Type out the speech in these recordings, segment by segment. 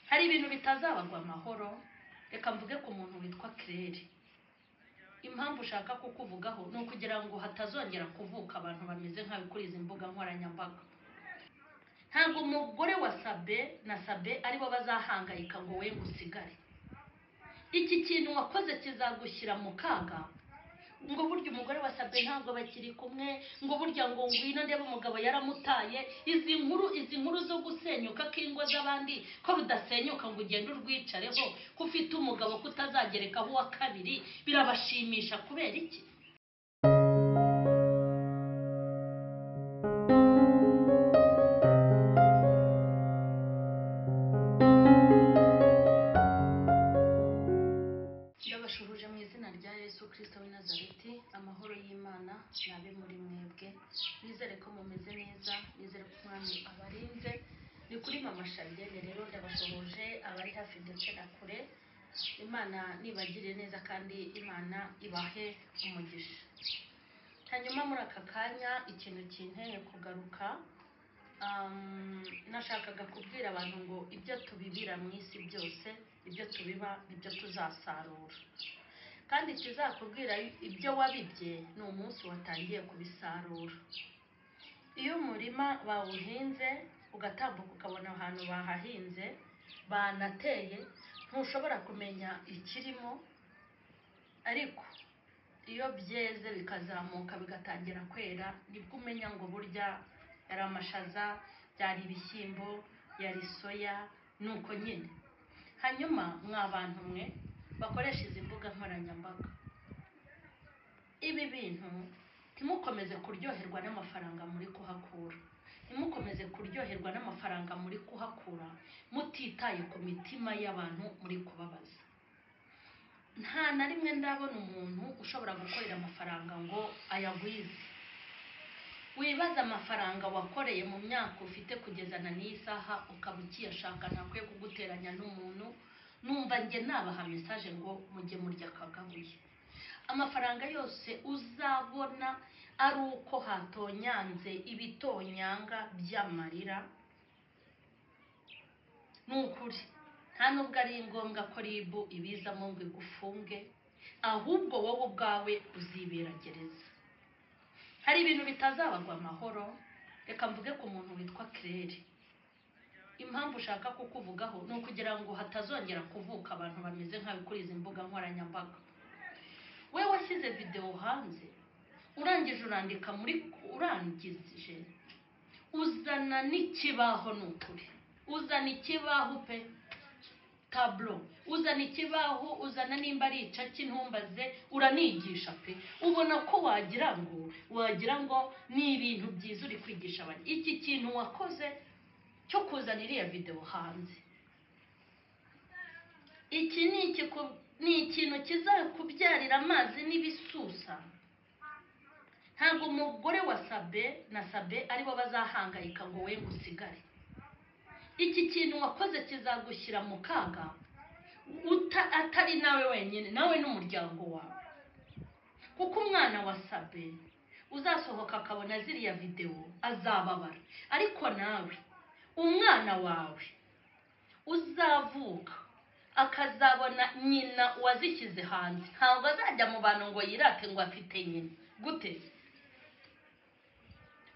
hari ibintu bitazabagwa amahoro reka mvuge ku muntu witwa kirere impamvu ushaka kukuvugaho ni ukugira ngo hatazongera kuvuka abantu bameze nkawe kuri izi mbuga nkoranyambaga ntabwo umugore wa sabe na sabe aribo bazahangayika ngo we usigare iki kintu wakoze kizagushyira mu kaga ngo burya umugore wasabwe ntabwo bakiri kumwe ngo burya ngo ngwino ndebe umugabo yaramutaye izi nkuru izi nkuru zo gusenyuka k'ingo z'abandi ko rudasenyuka ngo ugende urwicareho ko ufite umugabo kutazagerekaho uwa kabiri birabashimisha kubera iki ndabashuruje mu izina rya yesu kirisito w'i nazareti amahoro y'imana nabe muri mwebwe nizere ko mumeze neza nizere ko umwami abarinze ni kuri mama shabiyeri rero ndabashuhuje abari hafi ndetse na kure imana nibagire neza kandi imana ibahe umugisha hanyuma muri aka kanya ikintu kinteye kugaruka Um, nashakaga kubwira abantu ngo ibyo tubibira mu isi byose ibyo tubiba nibyo tuzasarura kandi ikizakubwira ibyo wabibye ni umunsi watangiye kubisarura iyo umurima bawuhinze ugatambuka ukabona ahantu bahahinze banateye ntushobora kumenya ikirimo ariko iyo byeze bikazamuka bigatangira kwera nibwo umenya ngo burya yari amashaza byari ibishyimbo yari soya ni uko nyine hanyuma mwa bantu mwe bakoresha izi mbuga nkoranyambaga ibi bintu ntimukomeze kuryoherwa n'amafaranga muri kuhakura ntimukomeze kuryoherwa n'amafaranga muri kuhakura mutitaye ku mitima y'abantu muri kubabaza nta na rimwe ndabona umuntu ushobora gukorera amafaranga ngo ayagwize wibaza amafaranga wakoreye mu myaka ufite kugeza na n'iyi saha ukaba ukiyashaka ntakwiye kuguteranya n'umuntu numva njye nabaha mesaje ngo mujye murya akagabuye amafaranga yose uzabona ari uko hatonyanze ibitonyanga by'amarira ni ukuri nta nubwo ari ngombwa ko ribu ibizamo ngo igufunge ahubwo wowe ubwawe uzibera gereza hari ibintu bitazabagwa amahoro reka mvuge ku muntu witwa kirere impamvu ushaka kukuvugaho ni ukugira ngo hatazongera kuvuka abantu bameze nkawe kuri izi mbuga nkoranyambaga we washyize videwo hanze urangije urandika muri urangije uzana n'ikibaho ni ukuri uzana ikibaho pe taburo uzana ikibaho uzana nimba ari icaki ntumbaze uranigisha pe ubona ko wagira ngo wagira ngo ni ibintu byiza uri kwigisha abantu iki kintu wakoze cyo kuzana iriya videwo hanze iki ni ikintu kizakubyarira amazi n'ibisusa ntabwo umugore wa sabe na sabe aribo bazahangayika ngo we usigare iki kintu wakoze kizagushyira mu kaga atari nawe wenyine nawe n'umuryango wawe kuko umwana wasabe uzasohoka akabona ziriya videwo azababara ariko nawe umwana wawe uzavuka akazabona nyina wazishyize hanze ntabwo azajya mu bantu ngo yirate ngo afite nyina gute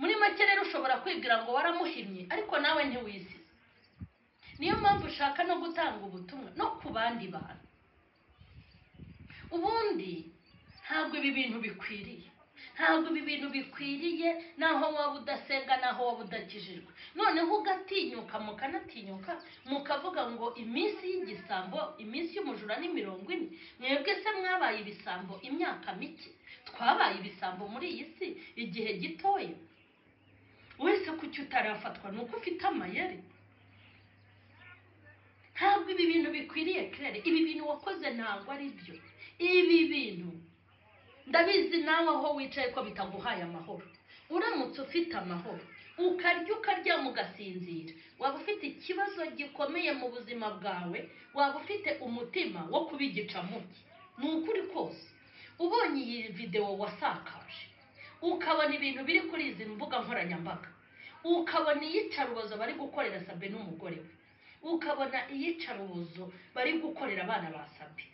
muri make rero ushobora kwibwira ngo waramuhimye ariko nawe ntiwisize niyo mpamvu ushaka no gutanga ubutumwa no ku bandi bantu ubundi ntabwo ibi bintu bikwiriye ntabwo ibi bintu bikwiriye naho waba udasenga naho waba udakijijwe noneho ugatinyuka mukanatinyuka mukavuga ngo iminsi y'igisambo iminsi y'umujura ni mirongo ine mwebwe se mwabaye ibisambo imyaka mike twabaye ibisambo muri iyi si igihe gitoya wese kuki utarafatwa ni uko ufite amayeri ntabwo ibi bintu bikwiriye kerere ibi bintu wakoze ntabwo ari byo ibi bintu ndabizi nawe aho wicaye ko bitaguhaye amahoro uramutse ufite amahoro ukarya ukaryama ugasinzira waba ufite ikibazo gikomeye mu buzima bwawe waba ufite umutima wo kuba igicamuke ni ukuri kose ubonye iyi videwo wasakaje ukabona ibintu biri kuri izi mbuga nkoranyambaga ukabona iyicarubozo bari gukorera sabe n'umugore we ukabona iyicarubozo bari gukorera abana ba sabi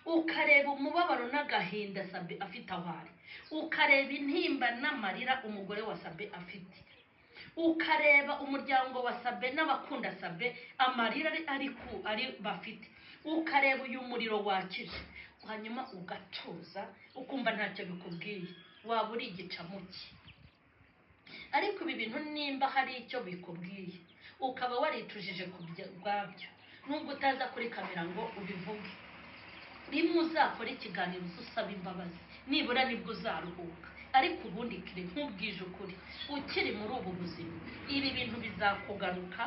ukareba umubabaro n'agahinda sabi afite aho ari ukareba intimba n'amarira umugore wa sabe afite ukareba umuryango wa sabe n'abakunda sabe amarira ari- ari ku ari bafite ukareba uyu muriro wakije hanyuma ugatuza ukumva ntacyo bikubwiye waba uri igicamuke ariko ibi bintu nimba hari icyo bikubwiye ukaba waritujije ku bya- ubwabyo nubwo utaza kuri kamera ngo ubivuge rimwe uzakora ikiganiro usaba imbabazi nibura nibwo uzaruhuka ariko ubundi kire nk'ubwije ukuri ukiri muri ubu buzima ibi bintu bizakugaruka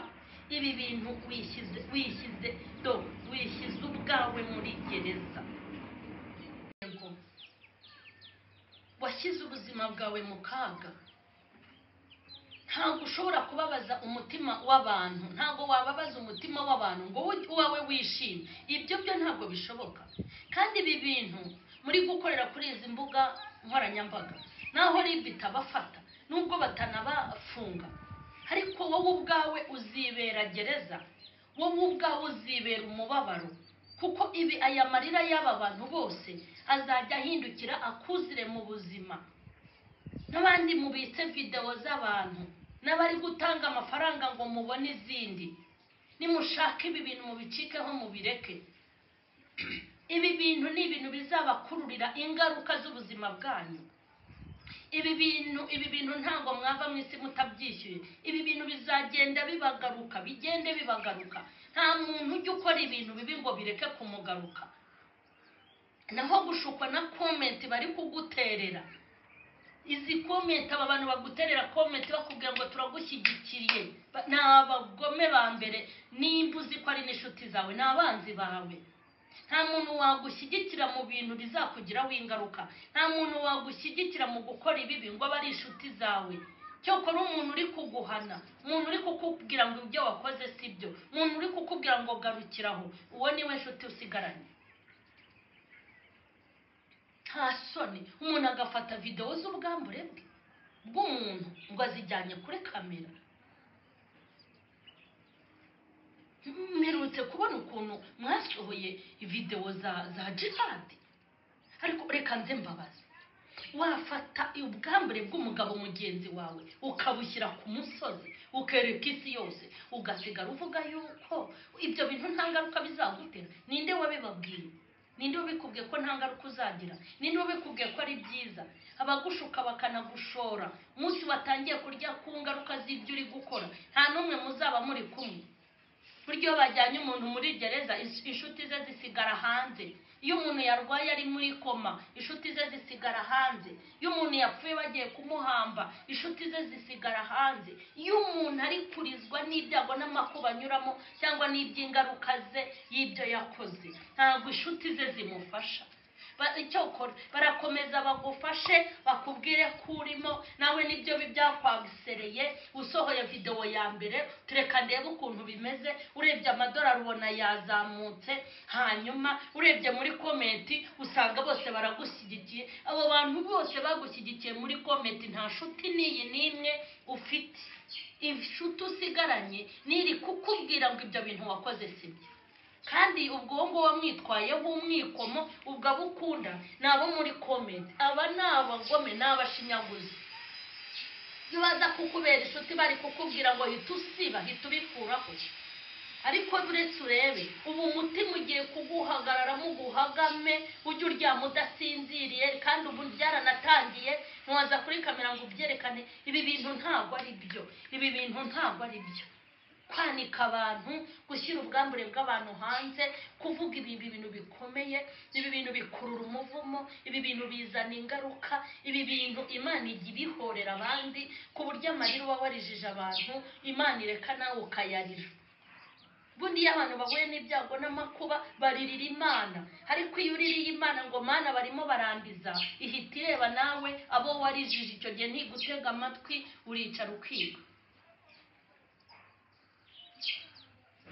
ibi bintu wishyize wishyize do wishyize ubwawe muri gereza Yego. washyize ubuzima bwawe mu kaga ntabwo ushobora kubabaza umutima w'abantu ntabwo wababaza umutima w'abantu ngo wowe- uwawe wishime ibyo byo ntabwo bishoboka kandi ibi bintu muri gukorera kuri izi mbuga nkoranyambaga naho ribi itabafata nubwo batanabafunga ariko wowe ubwawe uzibera gereza wowe ubwawe uzibera umubabaro kuko ibi aya marira y'aba bantu bose azajya ahindukira akuzire mu buzima n'abandi mubitse videwo z'abantu n'abari gutanga amafaranga ngo mubone izindi nimushaka ibi bintu mubicikeho mubireke ibi bintu ni ibintu bizabakururira ingaruka z'ubuzima bwanyu ibi bintu ibi bintu ntabwo mwava mu isi mutabyishyuye ibi bintu bizagenda bibagaruka bigende bibagaruka nta muntu ujya ukora ibintu bibi ngo bireke kumugaruka naho gushukwa na komenti bari kuguterera izi komenti aba bantu baguterera komenti bakubwira ngo turagushyigikiriye Ba- ni abagome ba mbere nimba uzi ko ari n'inshuti zawe ni abanzi bawe nta muntu wagushyigikira mu bintu bizakugiraho ingaruka nta muntu wagushyigikira mu gukora ibibi ngo abe ari inshuti zawe cyokora umuntu uri kuguhana umuntu uri kukubwira ngo ibyo wakoze si byo umuntu uri kukubwira ngo garukiraho uwo niwe nshuti usigaranye nta soni umuntu agafata videwo z'ubwambure bwe bw'umuntu ngo azijyanye kuri kamera mperutse kubona ukuntu mwasohoye videwo za za jihadi ariko reka nze mbabaze wafata ubwambure bw'umugabo mugenzi wawe ukabushyira ku musozi ukereka isi yose ugasigara uvuga yuko ibyo bintu nta ngaruka bizagutera ninde wabibabwiye ninde wabikubwiye ko nta ngaruka uzagira ninde wabikubwiye ko ari byiza abagushuka bakanagushora umunsi watangiye kurya ku ngaruka z'ibyo uri gukora nta n'umwe muzaba muri kumwe buryo bajyanye umuntu muri gereza ins- inshuti ze zisigara hanze iyo umuntu yarwaye ari muri koma inshuti ze zisigara hanze iyo umuntu yapfuye bagiye kumuhamba inshuti ze zisigara hanze iyo umuntu ari kurizwa n'ibyago n'amakuba anyuramo cyangwa n'iby'ingaruka ze y'ibyo yakoze ntabwo inshuti ze zimufasha Ba- icyo ukora barakomeza bagufashe bakubwire ko urimo nawe nibyo bi- byakwagisereye usohoye videwo ya mbere tureka ndebe ukuntu bimeze urebye amadolari ubona yazamutse hanyuma urebye muri komenti usanga bose baragushyigikiye abo bantu bose bagushyigikiye muri komenti nta nshuti n'iyi n'imwe ufite inshuti usigaranye niri kukubwira ngo ibyo bintu wakoze sibyo kandi ubwo wowe ngo wamwitwayeho umwikomo ubwo abo ukunda ni abo muri komenti aba ni abagome ni abashinyaguzi iyo baza kukubera inshuti bari kukubwira ngo hita usiba hita ubikuraho ariko uretse urebe ubu umutima ugiye kuguhagararamo uguhagame ujye uryama udasinziriye kandi ubu byaranatangiye ntiwaza kuri kamera ngo ubyerekane ibi bintu ntabwo ari byo ibi bintu ntabwo ari byo kwanika abantu gushyira ubwambure bw'abantu hanze kuvuga ibi ibi bintu bikomeye ibi bintu bikurura umuvumo ibi bintu bizana ingaruka ibi bintu imana ijya ibihorera abandi ku buryo amarira uba warijije abantu imana ireka nawe ukayarira ubundi iyo abantu bahuye n'ibyago n'amakuba baririra imana ariko iyo uririye imana ngo mana barimo barandiza ihita ireba nawe abo warijije icyo gihe ntigutega amatwi uricara ukiga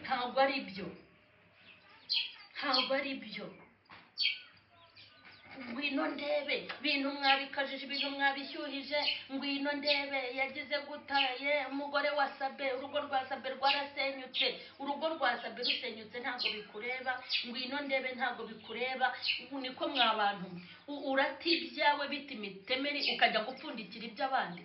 ntabwo ari byo ntabwo ari byo ngwino ndebe bintu mwabikajije ibintu mwabishyuhije ngwino ndebe yagize guta ye umugore wa sabe urugo rwa sabe rwarasenyutse urugo rwa sabe rusenyutse ntabwo bikureba ngwino ndebe ntabwo bikureba ubu niko mwa bantu mwe. U- urata ibyawe bita imitemeri ukajya gupfundikira iby'abandi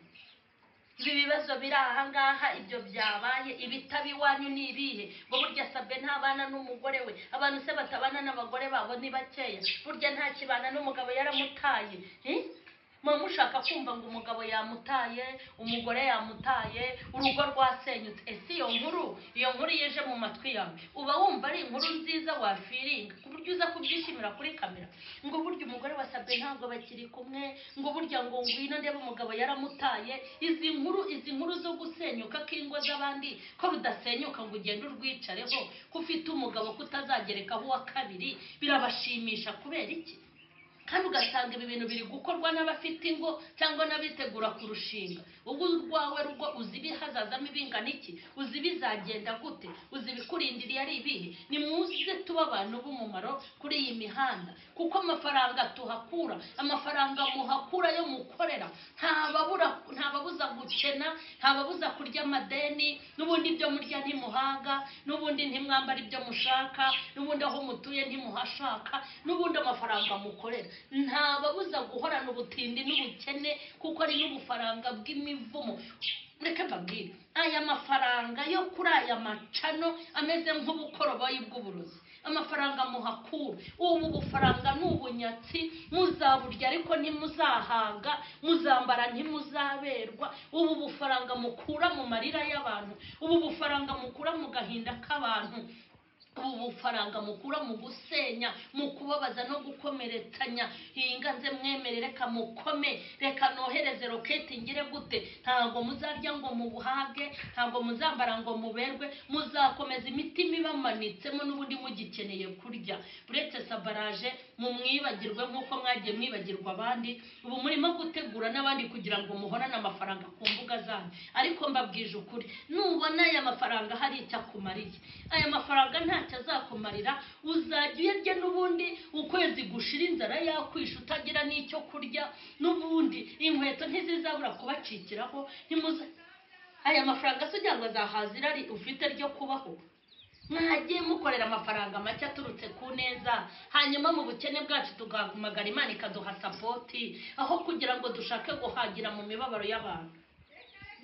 ibi bibazo biri ahangaha ibyo byabaye ibitaba iwanyu ni ibihe ngo burya sabe ntabana n'umugore we abantu se batabana n'abagore babo ni bakeya burya nta kibana n'umugabo yaramutaye Eh? muba mushaka kumva ngo umugabo yamutaye umugore yamutaye urugo rwasenyutse ese iyo nkuru iyo nkuru iyo ije mu matwi yawe uba wumva ari inkuru nziza wafiringa ku buryo uza kubyishimira kuri kamera ngo burya umugore wasabwe ntabwo bakiri kumwe ngo burya ngo ngwino ndebe umugabo yaramutaye izi nkuru izi nkuru zo gusenyuka k'ingo z'abandi ko rudasenyuka ngo ugende urwicareho ko ufite umugabo kutazagerekaho uwa kabiri birabashimisha kubera iki kandi ugasanga ibi bintu biri gukorwa n'abafite ingo cyangwa n'abitegura kurushinga wowe urwawe rugo uzi ibihazazamo ibingana iki uzi ibizagenda gute uzi ibikurindiriye ari ibihe nimuze tuba abantu b'umumaro kuri iyi mihanda kuko amafaranga tuhakura amafaranga muhakura yo mukorera ntababura ntababuza gukena ntababuza kurya amadeni n'ubundi ibyo murya ntimuhaga n'ubundi ntimwambara ibyo mushaka n'ubundi aho mutuye ntimuhashaka n'ubundi amafaranga mukorera ntababuza guhorana ubutindi n'ubukene kuko ari n'ubufaranga bw'imivumo reka mbabwire aya mafaranga yo kuri aya macano ameze nk'ubukoroboyi bw'uburozi amafaranga muhakura ubu bufaranga ni ubunyatsi muzaburya ariko ntimuzahaga muzambara ntimuzaberwa ubu bufaranga mukura mu marira y'abantu ubu bufaranga mukura mu gahinda k'abantu ubu bufaranga mukura mu gusenya mu kubabaza no gukomeretsanya hinga nze mwemere reka mukome reka nohereze roketi ngire gute ntabwo muzarya ngo mubuhage ntabwo muzambara ngo muberwe muzakomeza imitima ibamanitsemo n'ubundi mugikeneye kurya uretse sabaraje mumwibagirwe nk'uko mwagiye mwibagirwa abandi ubu murimo gutegura n'abandi kugira ngo muhorane amafaranga ku mbuga zanyu ariko mbabwije ukuri nubona aya mafaranga hari icyo akumariye aya mafaranga ntacyo azakumarira uzajya uyarya n'ubundi ukwezi gushira inzara yakwisha utagira n'icyo kurya n'ubundi inkweto ntizizabura kubacikiraho ntimuza aya mafaranga se ugira ngo azahaza irari ufite ryo kubaho mwagiye mukorera amafaranga make aturutse ku neza hanyuma mu bukene bwacu tugahumagara imana ikaduha sapoti aho kugira ngo dushake guhagira mu mibabaro y'abantu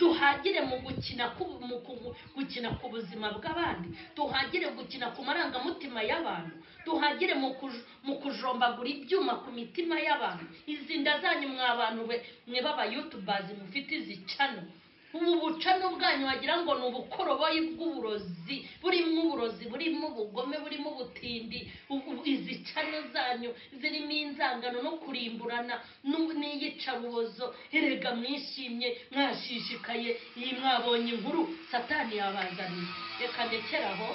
duhagire mu gukina ku mu ku- gukina ku buzima bw'abandi duhagire gukina ku marangamutima y'abantu duhagire mu kuj- mu kujombagura ibyuma ku mitima y'abantu izi nda zanyu mwa bantu be mwe baba yutubazi mufite izi cano ubu bucano bwanyu wagira ngo ni ubukoroboyi bw'uburozi burimo uburozi burimo ubugome burimo ubutindi ubu- ubu- izi cano zanyu zirimo inzangano no kurimburana n'u- n'iyicarubozo erega mwishimye mwashishikaye iyi mwabonye inkuru satani yabazaniye reka ndekeraho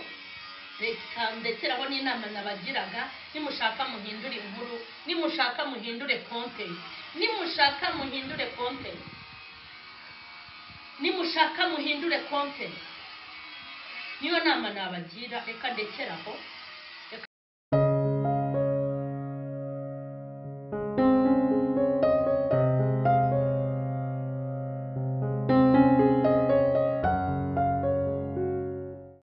reka ndekeraho n'inama nabagiraga nimushaka muhindure inkuru nimushaka muhindure kontenti nimushaka muhindure kontenti nimushaka muhindure kontenti niyo nama nabagira reka ndekeraho